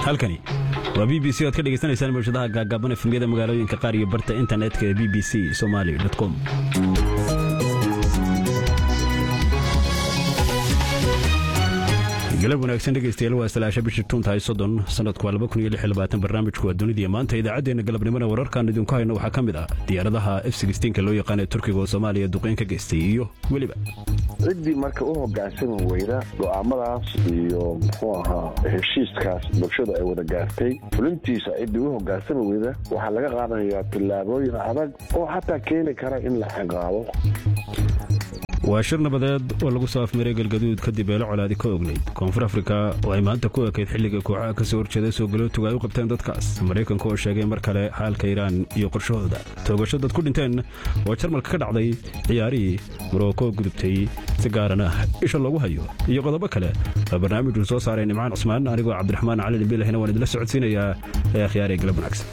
halkani waa b b c oad ka dhegaysanaysaan bulshadaha gaagaaban efemyada magaalooyinka qaar iyo barta internetka ee b b c somali com galab wanaagsan dhegaystayaal waa salaasha bisha tuuntahay soddon sanadku waa laba kun iyo lix iyo labaatan barnaamijku waa dunidii maanta idaacaddeenna galabnimona wararkaan idinku hayno waxaa ka mid ah diyaaradaha f sixteenka loo yaqaan ee turkiga oo soomaaliya duqeyn ka geystay iyo weliba ciddii marka u hogaansami weyda go'aamadaas iyo muxuu ahaa heshiiskaas bulshada ay wada gaartay fulintiisa ciddii u hogaansami weyda waxaa laga qaadanayaa tillaabooyin adag oo xataa keeni kara in la ciqaabo waa shir nabadeed oo lagu soo afmaray galgaduud kadib eelo colaadi ka ognayd koonfur afrika oo ay maanta ku ekayd xilliga kooxaha ka soo horjeeda soo galootuga ay u qabteen dadkaas maraykanka oo sheegay mar kale xaalka iiraan iyo qorshahooda toogasho dad ku dhinteen oo jarmalka ka dhacday ciyaarihii moroko gudubtay si gaarana isha loogu hayo iyo qodobo kale waa barnaamijuu soo saaray nimcaan cusmaan anigoo cabdiraxmaan cali dhimbilahina waan idinla socodsiinayaa ee akhyaaree galab wanaagsan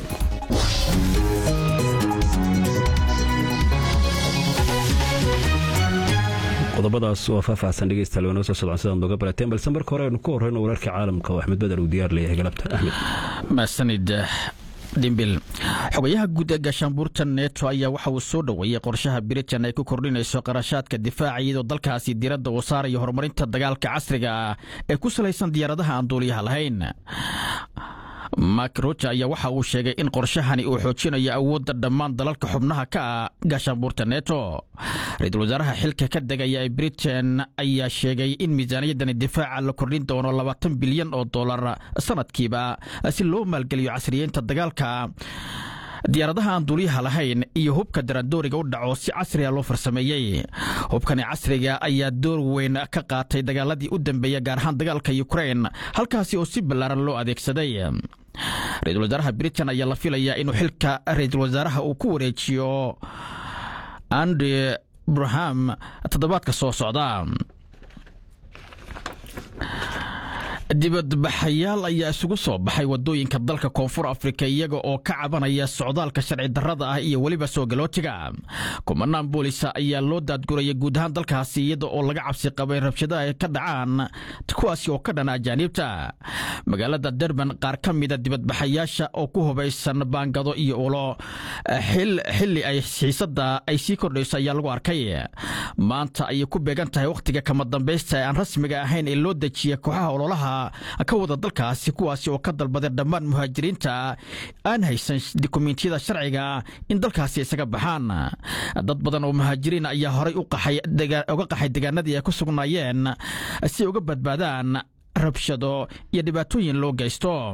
qodobadaas oo faahfaahsan dhegeystayaal waa noo soo socdaan sidaan nooga barateen balse marka hore aynu ku horreyno wararka caalamka oo axmed bedel uu diyaar leeyahay galabta axmed mahadsanid dhimbil xogayaha guud ee gaashaanbuurta neto ayaa waxa uu soo dhoweeyey qorshaha britain ay ku kordhinayso qarashaadka difaaca iyadoo dalkaasi diiradda uu saarayo horumarinta dagaalka casriga ah ee ku salaysan diyaaradaha aan duuliyaha lahayn mak roja ayaa waxa uu sheegay in qorshahani uu xoojinayo awoodda dhammaan dalalka xubnaha ka ah gaashaanbuurta neto ra-iisul wasaaraha xilka ka degaya ee britain ayaa sheegay in miisaaniyaddani difaaca la kordhin doono labaatan bilyan oo dollar sanadkiiba si loo maalgeliyo casriyeynta dagaalka diyaaradaha aan duuliyaha lahayn iyo hubka daraandooriga u dhaco si casriga loo farsameeyey hubkani casriga ayaa door weyn ka qaatay dagaaladii u dambeeya gaar ahaan dagaalka ukrain halkaasi oo si ballaaran loo adeegsaday ra-iisul wasaaraha britain ayaa la filayaa inuu xilka ra-iisul wasaaraha uu ku wareejiyo andre braham toddobaadka soo socda dibadbaxayaal ayaa isugu soo baxay wadooyinka dalka koonfur afrika iyaga oo ka cabanaya socdaalka sharci darrada ah iyo weliba soo galootiga kumanaan boolisa ayaa loo daadguraya guud ahaan dalkaasi iyada oo laga cabsi qabay rabshadaha ay ka dhacaan kuwaasi oo ka dhana ajaaniibta magaalada derban qaar ka mida dibadbaxayaasha oo ku hubaysan baangado iyo ulo xilli ay xiisada ay sii kordhayso ayaa lagu arkay maanta ayay ku beegan tahay wakhtiga kama dambaysta ee aan rasmiga ahayn ee loo dejiya kooxaha ololaha ka wada dalkaasi kuwaasi oo ka dalbaday dhammaan muhaajiriinta aan haysan dukumentiyada sharciga in dalkaasi isaga baxaan dad badan oo muhaajiriin ayaa horay uga qaxay degaanadii ay ku sugnaayeen si ay uga badbaadaan rabshado iyo dhibaatooyin loo geysto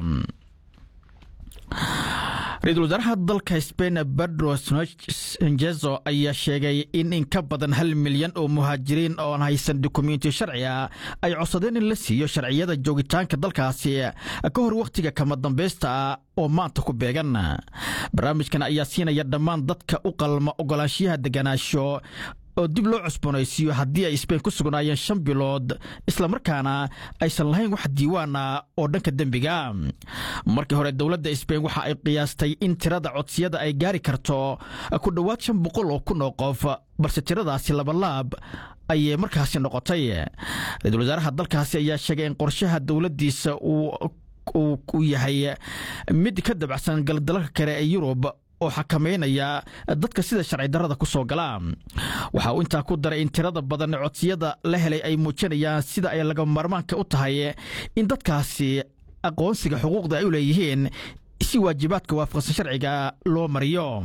ra-iisul wasaaraha dalka sbain pedro sanjezo ayaa sheegay in in ka badan hal milyan oo muhaajiriin oon haysan dukumenti sharci ah ay codsadeen in la siiyo sharciyada joogitaanka dalkaasi ka hor wakhtiga kama dambaysta oo maanta ku beegan barnaamijkan ayaa siinaya dhammaan dadka u qalma ogolaanshiyaha deganaasho oo dib loo cusboonaysiiyo haddii ay sbain ku sugnaayeen shan bilood islamarkaana aysan lahayn wax diiwaan ah oo dhanka dembiga markii hore dowladda sbain waxa ay qiyaastay in tirada codsiyada ay gaari karto ku dhowaad shan boqol oo kun oo qof balse tiradaasi labalaab ayay markaasi noqotay ra-iisul wasaaraha dalkaasi ayaa sheegay in qorshaha dowladdiisa uu yahay mid ka dabacsan galdalalka kale ee yurub oo xakameynaya dadka sida sharci darrada ku soo gala waxa uu intaa ku daray in tirada badan codsiyada la helay ay muujinayaan sida ay laga maarmaanka u tahay in dadkaasi aqoonsiga xuquuqda ay u leeyihiin si waajibaadka waafaqsan sharciga loo mariyo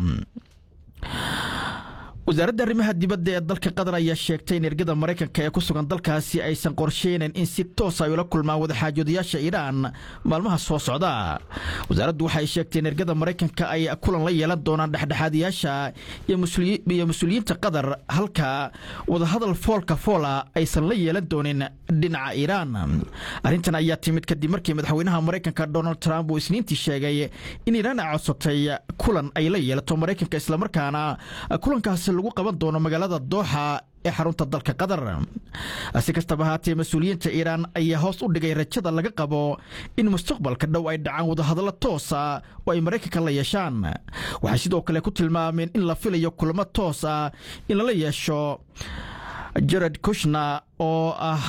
wasaaradda arrimaha dibadda ee dalka qatar ayaa sheegtay in ergada maraykanka ee ku sugan dalkaasi aysan qorsheynayn in si toos ay ula kulmaan wadaxaajoodayaasha iiraan maalmaha soo socda wasaaraddu waxay sheegtay in ergada maraykanka ay kulan la yeelan doonaan dhexdhexaadayaasha iyo mas-uuliyiinta qatar halka wadahadal foolka foola aysan la yeelan doonin dhinaca iiraan arrintan ayaa timid kadib markii madaxweynaha maraykanka donald trump uu isniintii sheegay in iiraan ay codsatay kulan ay la yeelato maraykanka islamarkaana kulankaasi lagu qaban doono magaalada dooxa ee xarunta dalka qatar si kastaba ahaatee mas-uuliyiinta iiraan ayaa hoos u dhigay rajada laga qabo in mustaqbalka dhow ay dhacaan wadahadallo toosa oo ay maraykanka la yeeshaan waxay sidoo kale ku tilmaameen in la filayo kulamo toos ah in lala yeesho jared kushna oo ah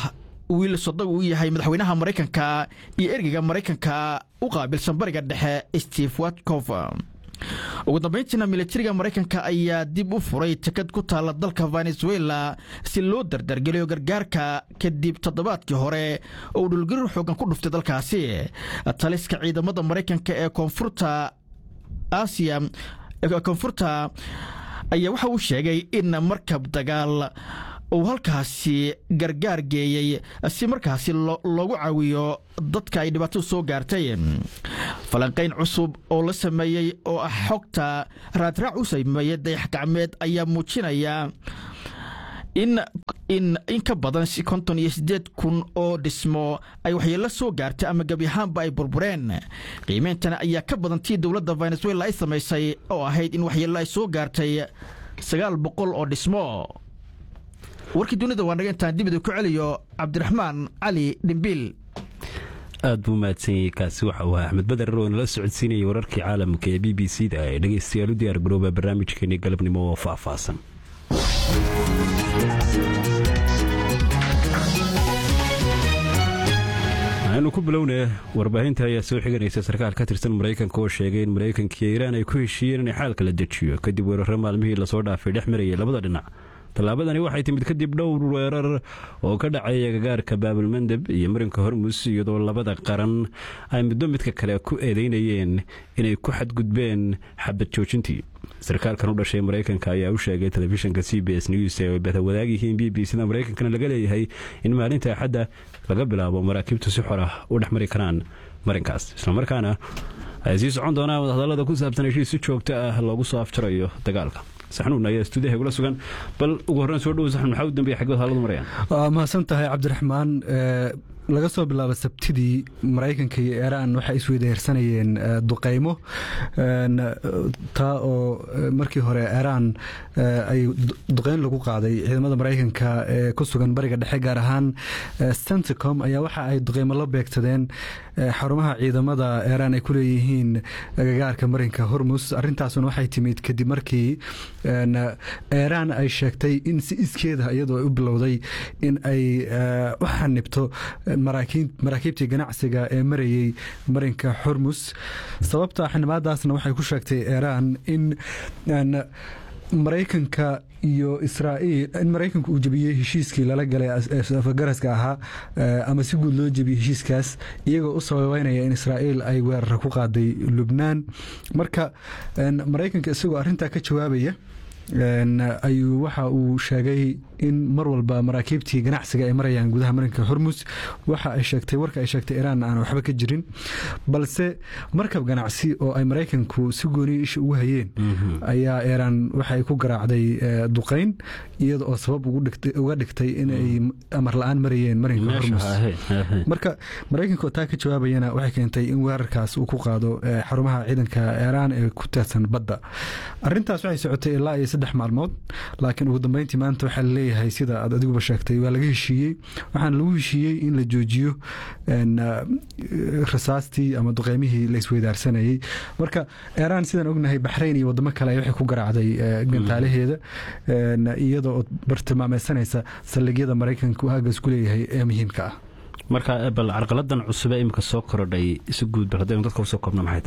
wiil sodog uu yahay madaxweynaha maraykanka iyo ergeyga maraykanka u qaabilsan bariga dhexe steve watkof ugu dambayntiina militariga maraykanka ayaa dib u furay tekad ku taalla dalka venezuela si loo dardargeliyo gargaarka kadib toddobaadkii hore oo uu dhulgarir xoogan ku dhuftay dalkaasi taliska ciidamada maraykanka ee koonfurta aasiya koonfurta ayaa waxa uu sheegay in markab dagaal uu halkaasi gargaar geeyey si markaasi loogu caawiyo dadka ay dhibaatadu soo gaartay falanqayn cusub oo la sameeyey oo ah xogta raadraac u sameeyey dayax gacmeed ayaa muujinaya in in in ka badan konton iyo siddeed kun oo dhismo ay waxyeello soo gaartay ama gebi ahaanba ay burbureen qiimeyntana ayaa ka badan tii dowladda venezuela ay samaysay oo ahayd in waxyeello ay soo gaartay sagaal boqol oo dhismo warkii dunida waa naga intaan dibida ku celiyo cabdiraxmaan cali dhimbiil aad buu mahadsanyay kaasi waxa uu ahaa axmed bader oo nala socodsiinayay wararkii caalamka ee b b c da ee dhegeystayaal u diyaar garooba barnaamijkeenii galabnimo oo faahfaahsan aynu ku bilownee warbaahinta ayaa soo xiganaysa sarkaal ka tirsan maraykanka oo sheegay in maraykankiiyo iiraan ay ku heshiiyeen inay xaalka la dejiyo kadib weeraro maalmihii lasoo dhaafay dhex marayay labada dhinac tallaabadani waxay timid kadib dhowr weerar oo ka dhacay agagaarka baabulmandeb iyo marinka hormus iyadoo labada qaran ay muddo midka kale ku eedeynayeen inay ku xadgudbeen xabad joojintii sarkaalkan u dhashay maraykanka ayaa u sheegay telefishinka c b s news ee ay badawadaag yihiin b b sida maraykankana laga leeyahay in maalinta axadda laga bilaabo maraakiibtu si xor ah u dhex mari karaan marinkaas islamarkaana ay sii socon doonaan wadahadallada ku saabsan heshiis si joogto ah loogu soo afjarayo dagaalka saxnuun ayaa stuudiyaha igula sugan bal ugu horreyn soo dhowo saxnuun maxaa u dambeeya xaggood haaladu marayaan waa mahadsan tahay cabdiraxmaan laga soo bilaabo sabtidii maraykanka iyo iiraan waxay isweydaarsanayeen duqaymo taa oo markii hore iiraan ay duqayn lagu qaaday ciidamada maraykanka ee ku sugan bariga dhexe gaar ahaan centicom ayaa waxa ay duqaymo la beegsadeen xarumaha ciidamada iiraan ay ku leeyihiin agagaarka marinka hormus arintaasuna waxay timid kadib markii iiraan ay sheegtay in si iskeeda iyadoo ay u bilowday in ay u xanibto maraakiibtii ganacsiga ee marayey marinka xurmus sababta xanimaadaasna waxay ku sheegtay iiraan in maraykanka iyo israa'iil in maraykanku uu jebiyey heshiiskii lala galay afgaraska ahaa ama si guud loo jebiyey heshiiskaas iyagoo u sababeynaya in israa'iil ay weerara ku qaaday lubnaan marka maraykanka isagoo arrintaa ka jawaabaya ayuu waxa uu sheegay in mar walba maraakiibtii ganacsiga ay marayaan gudaha marinka hormus waxa ay sheegtay warka ay sheegtay iiraan aan waxba ka jirin balse markab ganacsi oo ay maraykanku si gooniya isha ugu hayeen ayaa iiraan waxay ku garaacday duqayn iyada oo sabab uga dhigtay inay amar la-aan marayeen marinka hormus marka maraykanka oo taa ka jawaabayana waxay keentay in weerarkaas uu ku qaado xarumaha ciidanka iiraan ee ku taadsan badda arintaas waxay socotay ilaa iyo saddex maalmood laakiin ugu dambeyntii maanta waxaa laleeyahay sida aad adiguba sheegtay waa laga heshiiyey waxaana lagu heshiiyey in la joojiyo rasaastii ama duqeymihii la isweydaarsanayey marka iiraan sidaan ognahay baxrayn iyo wadamo kale waxay ku garaacday gantaalaheeda iyadoo bartilmaameysanaysa saldhigyada maraykanka uu aagaas ku leeyahay ee muhiimka ah marka bal carqaladan cusube imika soo korodhay si guud bal haddaynu dadka usoo koobna maxay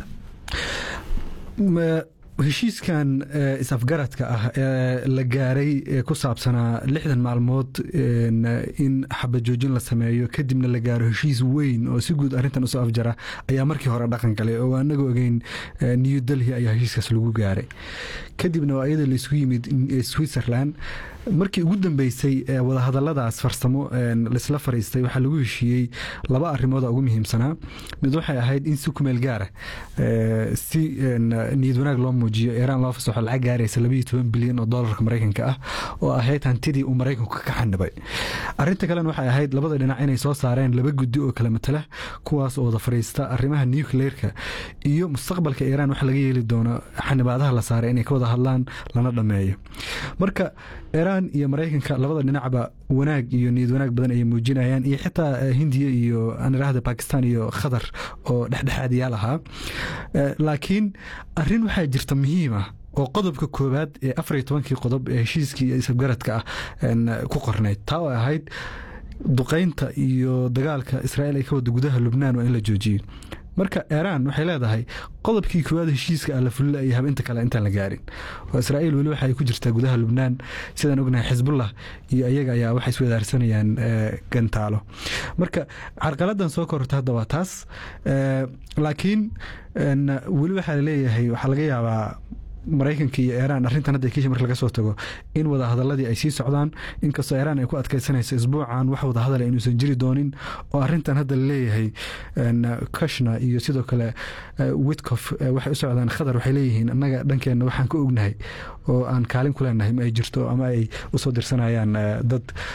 tahay heshiiskan is-afgaradka ah ee la gaaray ee ku saabsanaa lixdan maalmood in xabajoojin la sameeyo kadibna la gaaro heshiis weyn oo si guud arrintan usoo afjara ayaa markii hore dhaqan galay oo anaga ogeyn new delhi ayaa heshiiskaas lagu gaaray kadibna waa iyada laisku yimid switzerland markii ugu dambeysay wadahadaladaas farsamo laisla fariistay waxaa lagu heshiiyey laba arimooda ugu muhiimsanaa mid waxay ahayd in si kumeel gaara si niyad wanaag loo muujiyo iiraan loo fasaxo lacag gaaraysa labaiyo toban bilyan oo doolarka maraykanka ah oo ahayd hantidii uu maraykanku ka xanibay arinta kalena waxay ahayd labada dhinac inay soo saareen laba guddi oo kala matala kuwaas oo wada fariista arrimaha nucleerka iyo mustaqbalka iiraan waxa laga yeeli doono xanibaadaha la saaray inay ka wada hadlaan lana dhameeyo marka iiraan iyo maraykanka labada dhinacba wanaag iyo niyad wanaag badan ayay muujinayaan iyo xitaa hindiya iyo aan idhaahda bakistan iyo khatar oo dhexdhexaadiyaal ahaa laakiin arin waxaa jirta muhiim ah oo qodobka koowaad ee afar iyo tobankii qodob ee heshiiskii isafgaradka ah ku qornayd taa oo ahayd duqaynta iyo dagaalka israa'iil ay ka wada gudaha lubnaan waa in la joojiyo marka iiraan waxay leedahay qodobkii koowaad heshiiska ah la fulila iyo habinta kale intaan la gaarin oo israa'iil weli waxa ay ku jirtaa gudaha lubnaan sidaan ognahay xisbullah iyo iyaga ayaa waxay iswadaarsanayaan gantaalo marka carqaladan soo kororta hadda waa taas laakiin weli waxaa laleeyahay waxaa laga yaabaa maraykanka iyo iiraan arrintan hadda kiisha marka laga soo tago in wada hadaladii ay sii socdaan inkastoo iiraan ay ku adkaysanayso isbuucan wax wada hadala inuusan jiri doonin oo arrintan hadda laleeyahay kashna iyo sidoo kale witcof waxay u socdaan khadar waxay leeyihiin annaga dhankeenna waxaan ka ognahay oo aan kaalin ku leenahay ma ay jirto ama ay usoo dirsanayaan dad